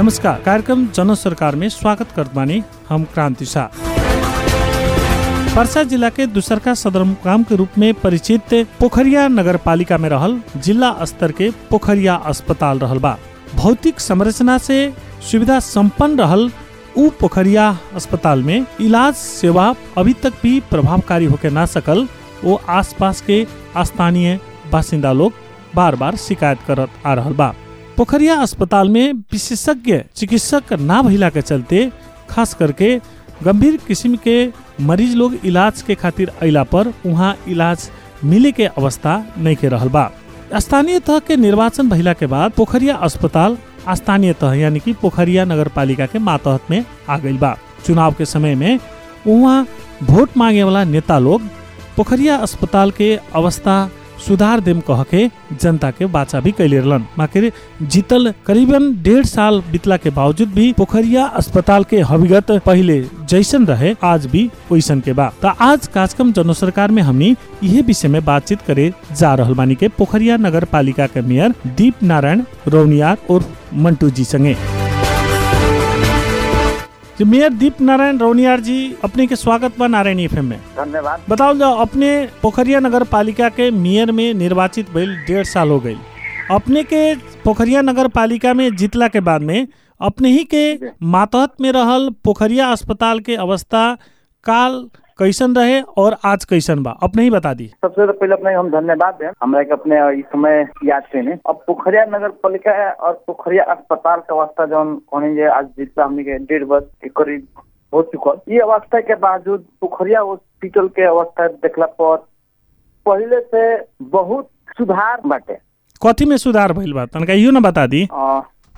नमस्कार कार्यक्रम जन सरकार में स्वागत करत बानी हम क्रांति शाह पर्सा जिला के दूसरका सदरमुकाम के रूप में परिचित पोखरिया नगर पालिका में रहल जिला स्तर के पोखरिया अस्पताल रहल बा भौतिक संरचना से सुविधा संपन्न रहल उ पोखरिया अस्पताल में इलाज सेवा अभी तक भी प्रभावकारी होके ना सकल वो आसपास के स्थानीय बासिंदा लोग बार बार शिकायत करत आ रहल बा पोखरिया अस्पताल में विशेषज्ञ चिकित्सक ना भइला के चलते खास करके गंभीर किस्म के मरीज लोग इलाज के खातिर अइला पर वहाँ इलाज मिले के अवस्था नहीं के रहल बा स्थानीय तह के निर्वाचन भइला के बाद पोखरिया अस्पताल स्थानीय तह यानी कि पोखरिया नगर पालिका के मातहत में आ गई बा चुनाव के समय में वहाँ वोट मांगे वाला नेता लोग पोखरिया अस्पताल के अवस्था सुधार देम कह के जनता के बाचा भी कैले रहलन माकिर जीतल करीबन डेढ़ साल बीतला के बावजूद भी पोखरिया अस्पताल के हकीकत पहले जैसन रहे आज भी वैसन के बा त आज कार्यक्रम जन सरकार में हमनी यह विषय में बातचीत करे जा रहल बानी के पोखरिया नगर पालिका के मेयर दीप नारायण रौनियार और मंटू जी संगे जी मेयर दीप नारायण रौनियार जी अपने के स्वागत बा नारायण एफ में धन्यवाद बताओ जाओ अपने पोखरिया नगर पालिका के मेयर में निर्वाचित भइल डेढ़ साल हो गई अपने के पोखरिया नगर पालिका में जीतला के बाद में अपने ही के मातहत में रहल पोखरिया अस्पताल के अवस्था काल कैसन रहे और आज कैसन बा अपने ही बता दी सबसे तो पहले अपने हम धन्यवाद दें हमरा के अपने इस समय याद करने अब पोखरिया नगर पालिका और पोखरिया अस्पताल का अवस्था जौन कहने जे आज जितना हमने के डेढ़ वर्ष के करीब हो चुकल ये अवस्था के बावजूद पोखरिया हॉस्पिटल के अवस्था देखला पर पहले से बहुत सुधार बाटे कथी में सुधार भइल बा तनका इहो ना बता दी अ,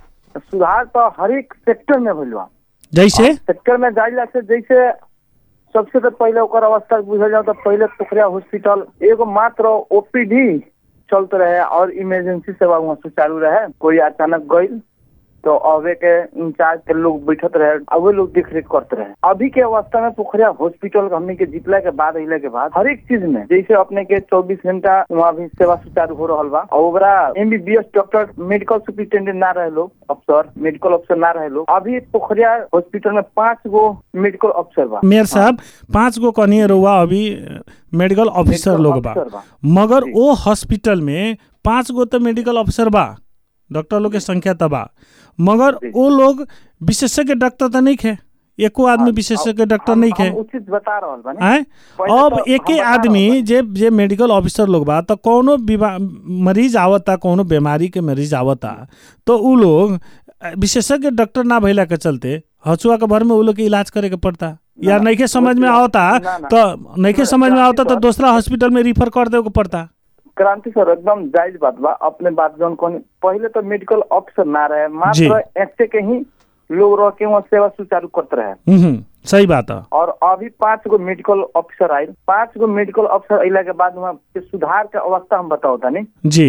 सुधार तो हर एक सेक्टर में भइल बा जैसे सेक्टर में जाइला से जैसे सबसे तो पहले ओकर अवस्था बुझल जाओ तो पहले पोखरिया हॉस्पिटल एगो मात्र ओपीडी चलत रहे और इमरजेंसी सेवा वहाँ सुचारू रहे कोई अचानक गई तो अवे के इंचार्ज के लोग बैठत रहे अब वो लोग देख रेख करते रहे अभी के अवस्था में पोखरिया हॉस्पिटल हमने के जीतला के बाद अइला के बाद हर एक चीज में जैसे अपने के 24 घंटा वहाँ भी सेवा सुचारू हो रहा बा और ओकरा एमबीबीएस डॉक्टर मेडिकल सुपरिटेंडेंट ना रहे लोग अफसर मेडिकल अफसर ना रहे लोग अभी पोखरिया हॉस्पिटल में पांच गो मेडिकल अफसर बा मेयर साहब पाँच गो कनिए रहुआ अभी मेडिकल ऑफिसर मेडिकल लोग बा अफसर बा। मगर जी। वो हॉस्पिटल में पाँच गो तो मेडिकल ऑफिसर बा डॉक्टर लोग के संख्या तो बा मगर जी। वो लोग विशेषज्ञ डॉक्टर तो नहीं खे एको आदमी विशेषज्ञ डॉक्टर हम- नहीं खे हम उचित बता रहल बानी आए पहले अब तो एके हम बता आदमी रहल जे जे मेडिकल ऑफिसर लोग बा तो कोनो बीमा मरीज आवता कोनो बीमारी के मरीज आवता तो उ लोग अ, विशेषज्ञ डॉक्टर ना भइला के चलते हसुआ के भर में उ लोग के इलाज करे के पड़ता या ना, नइखे समझ में ना, आवता ना, ना। तो नइखे ना, समझ में आवता तो क्रांति दूसरा हॉस्पिटल में रिफर कर देवे के पड़ता क्रांति सर एकदम जायज बात बा अपने बात जौन कहनी पहले तो मेडिकल ऑफिसर ना रहे जी। मात्र ऐसे के ही लोग रह के वहाँ सेवा सुचारू करते रहे हम्म, हम्म, सही बात है और अभी पांच गो मेडिकल ऑफिसर आये पांच गो मेडिकल ऑफिसर अइला के बाद वहाँ के सुधार के अवस्था हम बताओ तानी जी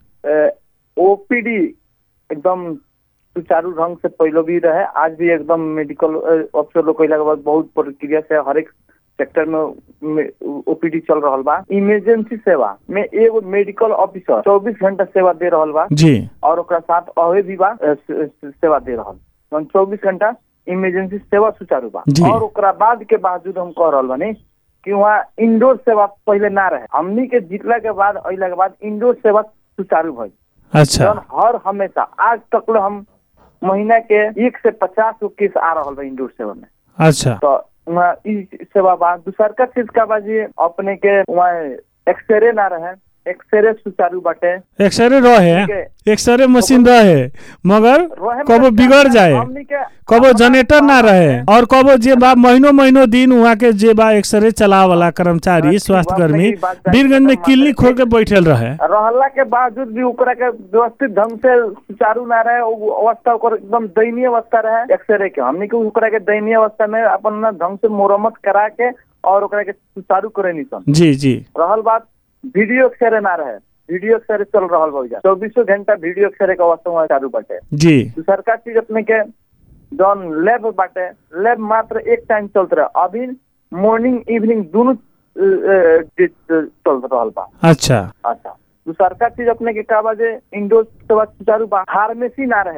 ओपीडी एकदम सुचारू ढंग से पहले भी रहे आज भी एकदम मेडिकल ऑफिसर लोग कैला के बाद बहुत प्रक्रिया से हर एक सेक्टर में ओपीडी चल रहा बा इमरजेंसी सेवा में एगो मेडिकल ऑफिसर 24 घंटा सेवा दे रहा बा जी और ओकरा साथ अवे भी बा अ, से- से- सेवा दे रहा चौबीस घंटा इमरजेंसी सेवा सुचारू बा जी। और ओकरा बाद के बावजूद हम कह रहल बानी कि वहाँ इंडोर सेवा पहले ना रहे हमनी के जीतला के बाद अइला के बाद इंडोर सेवा सुचारू भइल अच्छा जौन हर हमेशा आज तक ले हम महीना के एक से पचास गो केस आ रहा बा इंडोर सेवा में अच्छा तो वहाँ ई सेवा बा दूसरका चीज का बा जी अपने के वहाँ एक्सरे ना रहे एक्सरे सुचारू बाटे एक्सरे रहे ठीक है। एक्सरे मशीन रहे मगर रहे कबो मतलब बिगड़ जाए हमनी के कबो अपना- जनरेटर ना रहे और कबो जे बा महीनों महीनों दिन वहाँ के जे बा एक्सरे चला वाला कर्मचारी हाँ, स्वास्थ्य ठीक बा, कर्मी अपने की बात जायज बीरगंज में बा, क्लिनिक खोल के बैठल रहे रहला के बावजूद भी ओकरा के व्यवस्थित ढंग से सुचारू ना रहे उ अवस्था ओकर एकदम दयनीय अवस्था रहे एक्सरे के हमनी के ओकरा के दयनीय अवस्था में अपन ना ढंग से मुरम्मत करा के और ओकरा के सुचारू करे नी सन जी जी रहल बात वीडियो एक्सरे ना रहे वीडियो एक्सरे चल रहल बा चौबीसों घंटा वीडियो एक्सरे के अवस्था वहाँ चालू बाटे जी दूसरका चीज अपने के जौन लैब बाटे लैब मात्र एक टाइम चलत रहे अभी मॉर्निंग इवनिंग दोनों अ, अ, चल रहल बा अच्छा अच्छा दूसरका चीज अपने के का बा जे इंडोर सेवा सुचारू बा फार्मेसी ना रहे वहाँ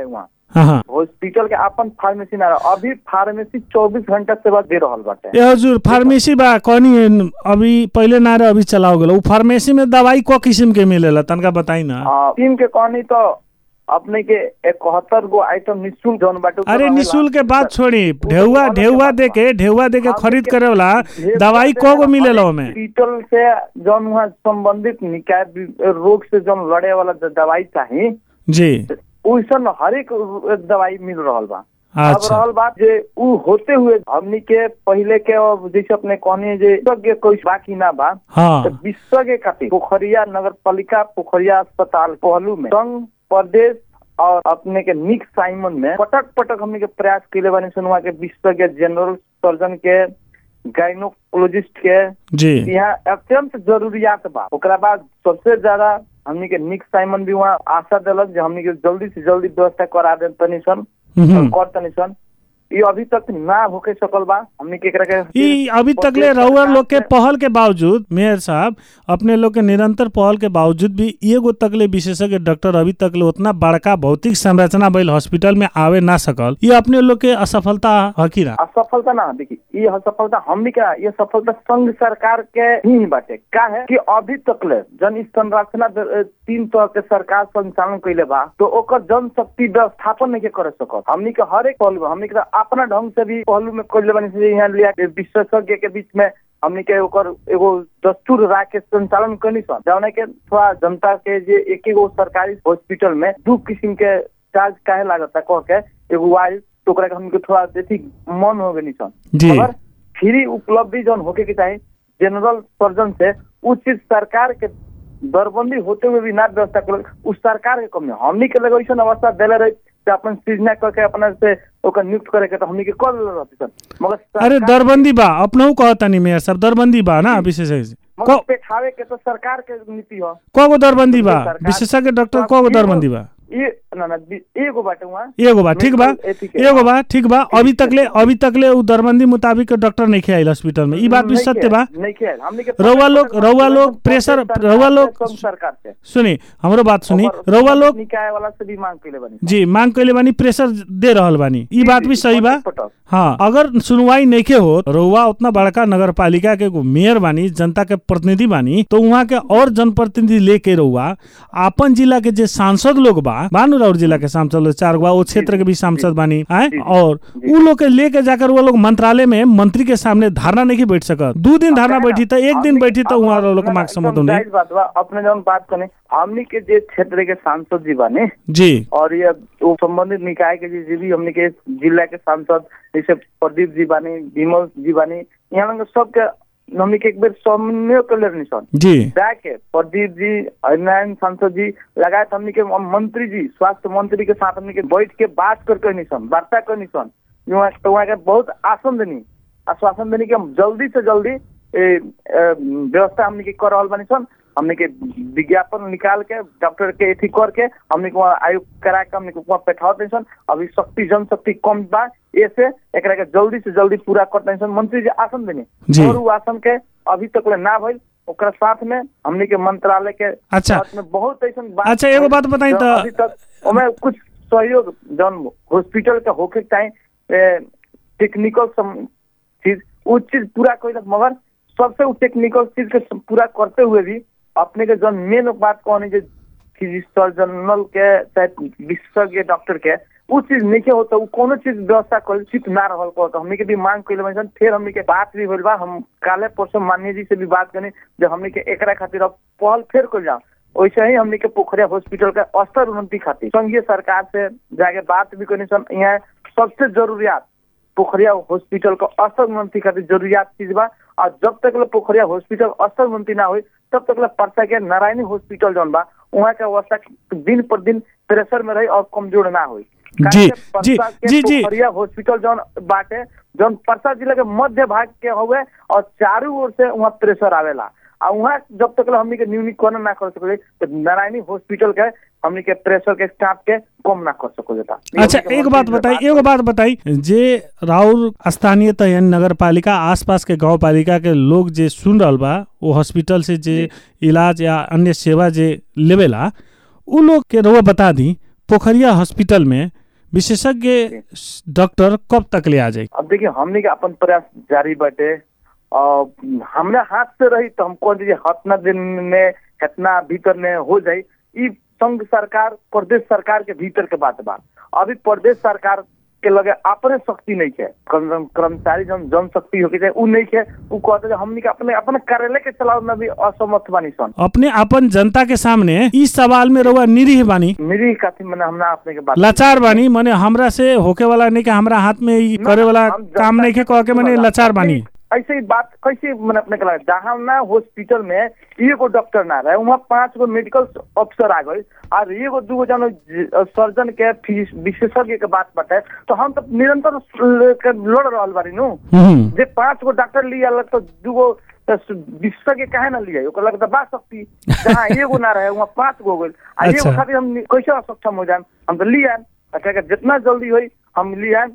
हाँ हाँ हॉस्पिटल के अपन फार्मेसी ना रहा अभी फार्मेसी चौबीस घंटा सेवा दे रहल बाटे ए हजुर फार्मेसी बा कहनी अभी पहिले ना रहे अभी चलाओ गेलो उ फार्मेसी में दवाई क किस्म के मिलेला तनका बताई ना आ, टीम के कहनी तो अपने के इकहत्तर गो आइटम निःशुल्क जौन बाटे उ अरे रहेला। निशुल्क के बात छोड़ी तो ढेउआ अलग ढेउआ बात दे बा। के ढेउआ दे के हमनी खरीद के करे वाला ढेर दवाई से को गो मिलेला अनेक ओमे हॉस्पिटल से जौन वहाँ संबंधित निकाय भी- रोग से जौन लड़े वाला द- दवाई चाही जी वैसन हरेक दवाई मिल रहल बा अब अच्छा रहल बात जे उ होते हुए हमनी के पहिले के अब जैसे अपने कहनी जे विशेषज्ञ कोई बाकी ना बा हाँ तो विशेषज्ञ खातिर पोखरिया नगर पालिका पोखरिया अस्पताल पहलू में संघ प्रदेश और अपने के निक साइमन में पटक पटक हमने के प्रयास कैले बानी सुनवा के विशेषज्ञ जनरल सर्जन के गायनोकोलॉजिस्ट के जी यहाँ अत्यंत जरूरियात बा ओकरा बाद सबसे ज्यादा हमनी के निक साइमन भी वहाँ आशा दिलक जे हमनी के जल्दी से जल्दी व्यवस्था करा दे तनी सन हम्म। कर तनी सन ये अभी तक ना होके सकल बा हमनी के एकरा के ई अभी तक ले रउआ लोग के पहल के बावजूद मेयर साहब अपने लोग के निरंतर पहल के बावजूद भी एगो तक ले विशेषज्ञ डॉक्टर अभी तक ले उतना बड़का भौतिक संरचना भइल हॉस्पिटल में आवे ना सकल ये अपने लोग के असफलता ह कि ना असफलता ना देखी ये असफलता हमनी का ये सफलता संघ सरकार के ही बाटे का है कि अभी तक ले जन इस संरचना द- तीन तरह के सरकार संचालन कैले बा तो ओकर जनशक्ति व्यवस्थापन नहीं के करे सकल हमनी के हर एक पहलू में हमनी के अपना ढंग से भी पहलू में कैले बानी से यहाँ लिया के विशेषज्ञ के बीच में हमनी के ओकर एगो दस्तूर राख के संचालन करनी सन जौन के थोड़ा जनता के जे एक एगो सरकारी हॉस्पिटल में दू किस्म के चार्ज काहे लागता कह के एगो वाइल तो ओकरा के हमके थोड़ा बेसी मन हो गई सन जी मगर फ्री उपलब्धि जौन होके के चाही जनरल सर्जन से उ चीज सरकार के दरबंदी होते हुए भी ना व्यवस्था कर उस सरकार के कमी है। हमनी के लगे ऐसा अवस्था दिले रहे कि अपन सृजना करके अपना से ओकर नियुक्त करे के तो हमनी के कर ले रहती सन मगर अरे सरकार- दरबंदी बा अपनहु कहतानी मेयर साहब दरबंदी बा ना विशेषज्ञ मगर क- पेठावे के तो सरकार के नीति हो कगो दरबंदी बा सरकार- विशेषज्ञ डॉक्टर तो कगो एगो- दरबंदी बा ये ना ना बी- एगो बाटे वहाँ एगो बा ठीक बा मेडिकल एथिक्स एगो बा ठीक बा अभी तकले अभी तकले उ दरबंदी मुताबिक डॉक्टर नहीं आइल हॉस्पिटल में ई बात भी नहीं सत्य किया, बा नहीं किया हमनी के रउआ लोग- रउआ लोग प्रेशर- सरकार रउआ से, लोग- सब सरकार से सुनी हमरो बात सुनी ओकर रउआ लोग निकाय वाला से भी मांग कैले बनी जी मांग कैले बानी प्रेशर दे रहल बानी ई बात भी सही बा पटक पटक। हाँ अगर सुनवाई नहीं के हो रउआ उतना बड़का नगर पालिका के एगो मेयर बानी जनता के प्रतिनिधि बानी तो वहाँ के और जनप्रतिनिधि लेके रउआ आपन जिला के जे सांसद लोग बा बानू राउर जिला के सांसद लोग चार गो बा, वो क्षेत्र के भी सांसद बानी आए जी, जी, और जी। उ लोग के लेके जाकर वो लोग मंत्रालय में मंत्री के सामने धारणा नहीं के बैठ सकत दू दिन धारणा बैठी तो एक दिन हमनी- बैठी तो अब- वहाँ लोग ना, मार्क्स एकदम समझ नहीं जायज बात बा अपने जौन बात कने हमनी के जे क्षेत्र के सांसद जी बाने जी और ये वो संबंधित निकाय के जे भी हमनी के जिला के सांसद जैसे प्रदीप जी बानी विमल जी बानी यहाँ लोग सबके हमनी के एक बेर समन्वय कर ले सन जी जाके प्रदीप जी हरिनारायण सांसद जी लगायत हमनी के मंत्री जी स्वास्थ्य मंत्री के साथ हमनी के बैठ के बात कर करनी सन वार्ता करनी सन वहाँ तो वहाँ के बहुत आसन देनी आश्वासन देनी कि हम जल्दी से जल्दी ए, ए, व्यवस्था हमनी के कर रहल बानी सन हमनी के विज्ञापन निकाल के डॉक्टर के एथी करके हमनी के वहाँ आयोग करा के हमनी के वहाँ बैठावत नहीं सन अभी शक्ति जनशक्ति कम बा ऐसे एकरा के जल्दी से जल्दी पूरा करते नहीं सन मंत्री जी आसन देनी जी। और उ आसन के अभी तक ले ना भइल ओकरा साथ में हमनी के मंत्रालय के अच्छा। साथ में बहुत ऐसन बात अच्छा, एगो बात बताई जौन तो- अभी तक ओमे कुछ सहयोग जौन हॉस्पिटल के होके चाहे टेक्निकल चीज वो चीज पूरा कैलक मगर सबसे वो टेक्निकल चीज के सब पूरा करते हुए भी अपने के जौन मेन बात कहनी जे सर्जनल के चाहे विशेषज्ञ डॉक्टर के उ चीज नहीं होता उ कोनो चीज व्यवस्था कर चित ना रहल को तो हमनी के भी मांग कैले बानी सन फिर हमनी के बात भी होइल बा हम काले परसों माननीय जी से भी बात करनी जो हमनी के एकरा खातिर अब पहल फेर कर जाओ वैसे ही हमनी के पोखरिया हॉस्पिटल का स्तर उन्नति खातिर संघीय सरकार से जाके बात भी करनी सन यहाँ सबसे जरूरियात पोखरिया हॉस्पिटल का स्तर उन्नति खातिर जरूरियात चीज बा और जब तक ले पोखरिया हॉस्पिटल स्तर उन्नति ना हुई तब तक ले परसा के नारायणी हॉस्पिटल जौन बा वहाँ के अवस्था दिन पर दिन प्रेशर में रही और कमजोर ना हुई जी, जी, जी, जी। पोखरिया हॉस्पिटल जौन बाटे जौन परसा जिला के मध्य भाग के हुए और चारों ओर से वहाँ प्रेशर आवेला आ वहाँ जब तक ले हमनी के न्यूनीकरण ना कर सकले तो नारायणी हॉस्पिटल के हमनी के प्रेशर के स्टाफ के कम ना कर सको जाता अच्छा एक बात बताई एगो बात बताई जे राउर स्थानीय त यानी नगर पालिका आसपास के गांव पालिका के लोग जे सुन रहल बा वो हॉस्पिटल से जे इलाज या अन्य सेवा जे लेवेला उ लोग के रउआ बता दी पोखरिया हॉस्पिटल में विशेषज्ञ डॉक्टर कब तक ले आ जाए अब देखिए हमने के अपन प्रयास जारी बाटे और हमरा हाथ से रही तो हमको दीजिए हतना दिन में हतना भीतर में हो जाए ई संघ सरकार प्रदेश सरकार के भीतर के बात बा अभी प्रदेश सरकार के लगे अपने शक्ति नहीं है कर्म- कर्मचारी जन जनशक्ति होके चाहे उ नहीं है उ कहते हैं हमनी के अपने अपने कार्यालय के चलाव में भी असमर्थ बानी सन अपने अपन जनता के सामने इस सवाल में रहुआ निरीह बानी मेरी काफी मैंने हमने अपने के बात लाचार बानी मने हमरा से होके वाला नहीं कि हमरा हाथ में ई करे वाला हम जनता काम नहीं के कह के मने लाचार बानी ऐसे ही बात कैसे मैंने अपने के लगा जहाँ ना हॉस्पिटल में एगो डॉक्टर ना रहे वहाँ पांच गो मेडिकल अफसर आ गए और एगो दूगो जन सर्जन के फीस विशेषज्ञ के बात बताए तो हम तो निरंतर लड़ रहा बारी नु हम्म, जे पांच गो डॉक्टर लिया अलग तो दूगो विशेषज्ञ काहे ना लिया ओकर लगे तो बात सकती जहाँ एगो ना रहे वहाँ पांच गो हो गए आ एगो अच्छा। खातिर हम कैसे असक्षम हो जाए हम तो लिया अच्छा जितना जल्दी होई हम लिया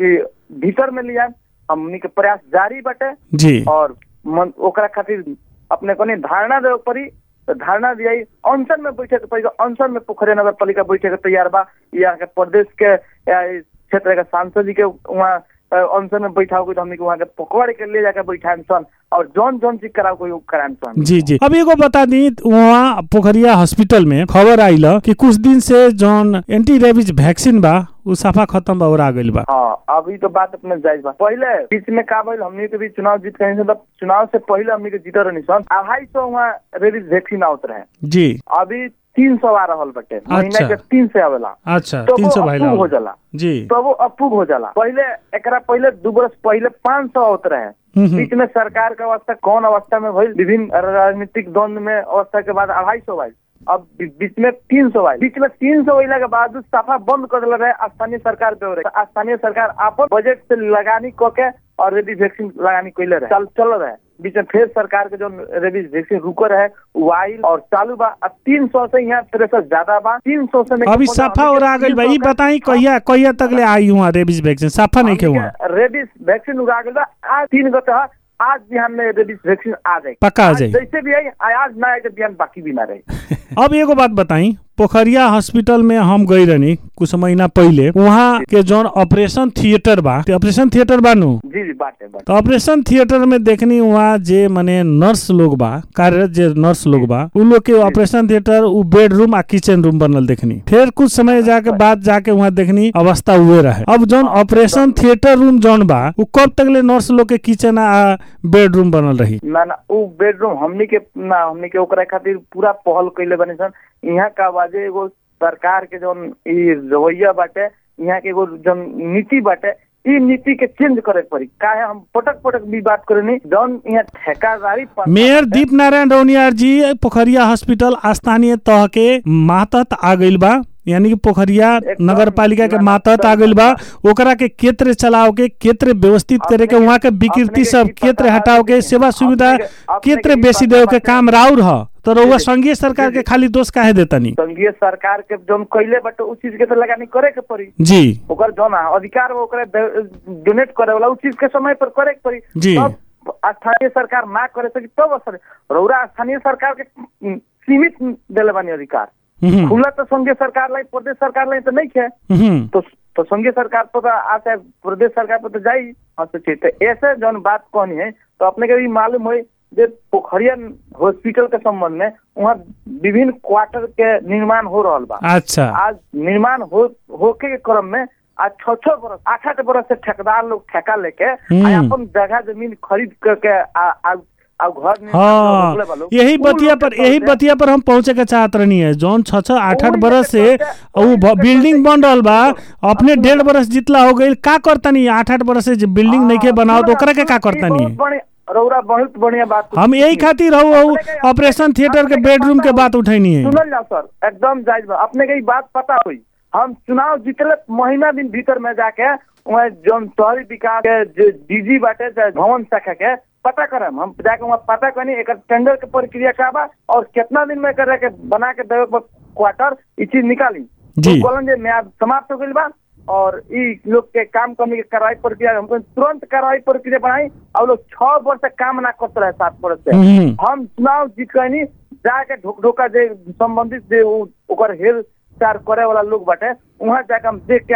भीतर में लिया हमनी के प्रयास जारी बाटे जी और मन, ओकरा खातिर अपने को धारणा देवे पड़ी तो धारणा दिया अनशन में बैठे के पड़ी अनशन में पोखरिया नगर पालिका बैठे के तैयार बा यहाँ के प्रदेश के या इस क्षेत्र के सांसद जी के वहाँ अ, अनशन में बैठाओ तो हमने के वहाँ के पकड़ के ले जाके बैठाएम सन और जौन जौन चीज कराओ कोई कराएम सन जी जी अब एगो बता दी वहाँ पोखरिया हॉस्पिटल में खबर आइल कि कुछ दिन से जौन एंटी रेबीज वैक्सीन बा उ सफा खत्म बा और आ गइल बा हाँ अभी तो बात अपने जायज बा पहले बीच में का भइल हमनी के भी चुनाव जीत के सन तब चुनाव से पहले हमनी के जीत रहनी सन अढ़ाई सौ वहाँ रेबीज वैक्सीन आवत रहे जी अभी तीन सौ आ रहल बटे महीना के तीन से आवेला अच्छा तो तीन वो सौ भाई अप्रूव हो जाला जी तो वो अप्रूव हो जाला पहले एकरा पहले दू बरस पहले पाँच सौ होत रहे हम्म, हम्म। बीच में सरकार के अवस्था कौन अवस्था में भइल विभिन्न राजनीतिक द्वंद में अवस्था के बाद अढ़ाई सौ आयल अब बी- बीच में तीन सौ आयल बीच में तीन सौ अला के बाद सफा बंद कर दिला रहे स्थानीय सरकार पे हो रहे स्थानीय सरकार अपन बजट से लगानी क के और रेबीज वैक्सीन लगानी कैले रहे चल चल रहे बीच में फिर सरकार के जो रेबीज वैक्सीन रुको रहे वो आइल और चालू बा अब तीन सौ से यहाँ तिरसठ ज्यादा बा तीन सौ से अभी सफा और आ गइल बा ई बताई कहिया कहिया तक ले आई हुआ रेबीज वैक्सीन सफा नहीं के हुआ रेबीज वैक्सीन उगा गइल बा आज तीन गते ह आज बिहान में रेबीज वैक्सीन आ जाए पक्का आ आज जाए जैसे भी आई आ- आज ना आए तो बिहान बाकी भी ना रहे अब एगो बात बताई पोखरिया हॉस्पिटल में हम गई रहनी कुछ महीना पहले वहाँ के जौन ऑपरेशन थिएटर बा ते ऑपरेशन थिएटर बा नु जी जी बात है बात तो ऑपरेशन थिएटर में देखनी वहाँ जे मने नर्स लोग बा कार्यरत जे नर्स लोग बा उ लोग के ऑपरेशन थिएटर उ बेडरूम आ किचन रूम बनल देखनी फिर कुछ समय जाके बाद जाके वहाँ देखनी अवस्था हुए रहे अब जौन ऑपरेशन थिएटर रूम जौन बा उ कब तक ले नर्स लोग के किचन आ बेडरूम बनल रही ना ना उ बेडरूम हमनी के ना हमनी के ओकरा खातिर पूरा पहल कैले बने सन यहाँ का बाजे एगो सरकार के जौन ई रवैया बाटे यहाँ के एगो जौन नीति बाटे ई नीति के चेंज करे के पड़ी काहे हम पटक पटक भी बात करनी जौन यहाँ ठेकेदारी पर- मेयर दीप नारायण रौनियार जी पोखरिया हॉस्पिटल स्थानीय तह के मातहत आ गइल बा यानी कि पोखरिया एकदम नगर पालिका के ना- मातहत आ गइल बा ओकरा के केत्र चलाव के केत्र व्यवस्थित करे के अपने वहाँ के के- विकृति अपने सब के ई केत्र पता हटाव के बाटे सेवा कि- सुविधा अपने के- अपने केत्र के ई बेसी पता देव के बाटे- काम राउर ह तो रउआ जी, संघीय सरकार जी, के जी। खाली दोष काहे देतनी संघीय सरकार के जौन कैले बाटे उस चीज के तो लगानी करे के पड़ी जी ओकर जौन अधिकार बा ओकरा डोनेट करे वाला उस चीज के समय पर करे के पड़ी जी। तब स्थानीय सरकार ना करे सकी तब असर रौरा स्थानीय सरकार के उम, सीमित देले बानी अधिकार हम्म, खुला तो संघीय सरकार लाई प्रदेश सरकार लाई तो नहीं है हम्म, तो तो संघीय सरकार पर तो आता प्रदेश सरकार पर तो जाई हाँ तो ठीक है ऐसे जौन बात कहनी है तो अपने के भी मालूम हो जे पोखरिया हॉस्पिटल के संबंध में वहाँ विभिन्न क्वार्टर के निर्माण हो रहा बा अच्छा आज निर्माण हो होके के क्रम में आज छह छह बरस आठ आठ बरस से ठेकेदार लोग ठेका लेके हम्म। आ अपन जगह जमीन खरीद करके आ आ आ घर निर्माण हाँ रोकले बा लोग। यही उ बतिया लोग के पर यही चलते- बतिया पर हम पहुंचे के चाहत रहनी है जौन छह छह आठ आठ ओही बरस के से चलते- उ ओही भ- के बिल्डिंग चलते- बन रहल बा अपने डेढ़ बरस जितला हो गई का करतनी आठ आठ बरस से जे बिल्डिंग नहीं के बनाओ तो ओकरा के का करतनी बहुत बढ़िया- रौरा बहुत बढ़िया बात हम यही खातिर हूँ हूँ अपने के- ऑपरेशन थिएटर के अपने के बेडरूम के पता बात उठैनी है सुनल जाओ सर एकदम जायज बा अपने के ई बात पता हुई हम चुनाव जीतले महीना दिन भीतर में जाके वहाँ जौन शहरी विकास के जो डीजी बाटे चाहे भवन शाखा के पता करम हम जाके वहाँ पता करनी एक टेंडर के प्रक्रिया का बा और कितना दिन में करे के बना के देवे के क्वार्टर ई चीज निकाली जी। तो कहलन जे म्याद समाप्त हो गइल बा और ई लोग के काम करने के कार्रवाई प्रक्रिया हमको तुरंत कार्रवाई प्रक्रिया बढ़ाई और लोग छह वर्ष से काम ना करते रहे सात वर्ष से हम्म। हम चुनाव जीत गनी जाके ढोक ढोका जे संबंधित जे उ- ओकर हेर चार करे वाला लोग बाटे वहाँ जाके हम देख के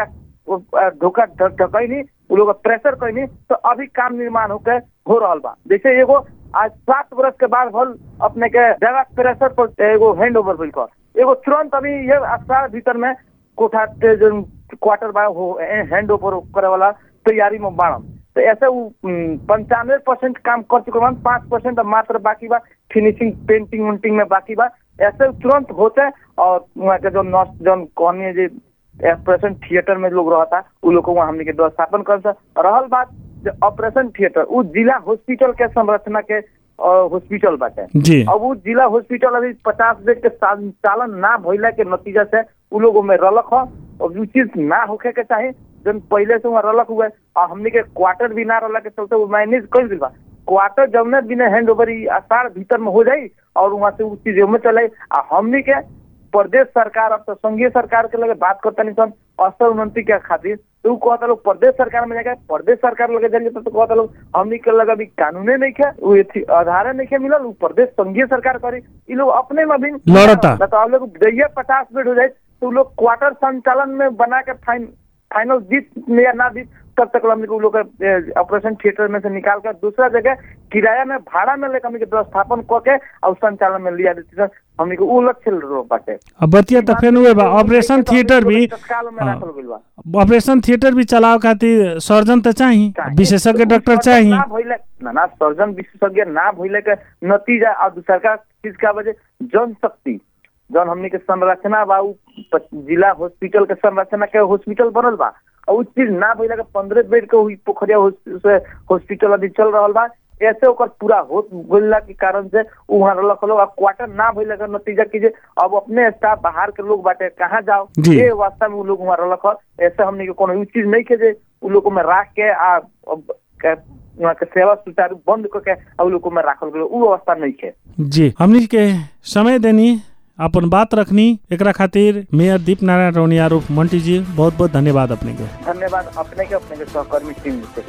वो, अ, धोखा ढकैनी उ लोग प्रेशर कैनी तो अभी काम निर्माण होके हो रहल बा जैसे एगो आज सात वर्ष के बाद भल अपने के जगह प्रेशर पर एगो हैंड ओवर भइल कर एगो तुरंत अभी ये अस्पताल भीतर में कोठा के जो क्वार्टर बा हो हैंड ओवर करे वाला तैयारी में बाड़म तो ऐसे वो पंचानवे परसेंट काम कर चुके बा पाँच परसेंट मात्र बाकी बा फिनिशिंग पेंटिंग उंटिंग में बाकी बा ऐसे तुरंत होते और वहाँ के जो नर्स जो कहनी जे ऑपरेशन थिएटर में लोग रहता उ लोग को वहाँ हमने के व्यवस्थापन कर रहल बात जो ऑपरेशन थिएटर उ जिला हॉस्पिटल के संरचना के हॉस्पिटल बाटे जी अब उ जिला हॉस्पिटल अभी पचास बेड के संचालन ना भइला के नतीजा से उ लोगों में रलक हो और उ चीज ना होखे के चाही जन पहले से वहाँ रलक हुए और हमने के क्वार्टर भी ना रहला के चलते वो मैनेज कर दिल बा क्वार्टर जौने बिना हैंड ओवर आसार भीतर में हो जाई और वहाँ से उ चीज में चले आ हमने के प्रदेश सरकार अब तो संघीय सरकार के लगे बात करता नहीं सन अस्तर उन्नति के खातिर तो उ कहता लोग प्रदेश सरकार में जाके प्रदेश सरकार लगे जाइए तो कहता लोग हमनी के लगे अभी कानूने नहीं खे उ एथी आधारे नहीं खे मिलल उ प्रदेश संघीय सरकार करी इ लोग अपने में भी लड़ता। ना तो आप लोग दैये पचास बेड हो जाए तो उ लोग क्वार्टर संचालन में बना के फाइन फाइनल जीत में या ना जीत तब तक हमने को उ लोग के ऑपरेशन थिएटर में से निकाल कर दूसरा जगह किराया में भाड़ा में लेकर हमने के व्यवस्थापन कऽ के और संचालन में लिया देती सर हमने को उ लक्ष्य रो बाटे अब बतिया त फेन हुए बा ऑपरेशन थिएटर भी तत्काल में हाँ। राखल गइल बा ऑपरेशन थिएटर भी चलाव खातिर सर्जन त चाही चाही। विशेषज्ञ तो डॉक्टर उ चाही ना भइले ना ना सर्जन विशेषज्ञ ना भइले के नतीजा और दूसरा का चीज का वजह जनशक्ति जौन हमनी के संरचना बा उ प- जिला हॉस्पिटल के संरचना के हॉस्पिटल बनल बा और उ चीज ना भइला के पंद्रह बेड के हुई पोखरिया हॉस- से हॉस्पिटल अभी चल रहल बा ऐसे ओकर पूरा हो गइला के कारण से उ वहाँ रलक लोग अब क्वार्टर ना भइला के नतीजा कीजिए अब अपने स्टाफ बाहर के लोग बाटे कहाँ जाओ जी। ये वास्तव में उ लोग वहाँ रलक ह। ऐसे हमनी के कोनो उ चीज नहीं के जे उ लोग में राख के आ अब के वहाँ के सेवा सुचारू बंद करके आ उ लोग में राखल गेलो उ अवस्था नहीं है जी हमनी के समय देनी अपन बात रखनी एकरा खातिर मेयर दीप नारायण रौनिया रूप मंटी जी बहुत बहुत धन्यवाद अपने के धन्यवाद अपने के अपने के सहकर्मी टीम से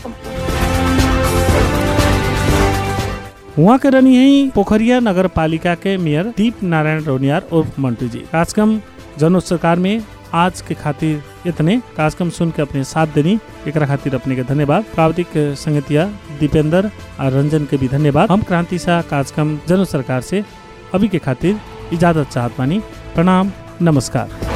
संपूर्ण वहाँ के रहनी है पोखरिया नगर पालिका के मेयर दीप नारायण रौनियार उर्फ मंटू जी कार्यक्रम जन सरकार में आज के खातिर इतने कार्यक्रम सुन के अपने साथ देनी एकरा खातिर अपने के धन्यवाद प्राविधिक संगतिया दीपेंद्र और रंजन के भी धन्यवाद हम क्रांति शाह कार्यक्रम जन सरकार से अभी के खातिर इजाजत चाहत बानी प्रणाम नमस्कार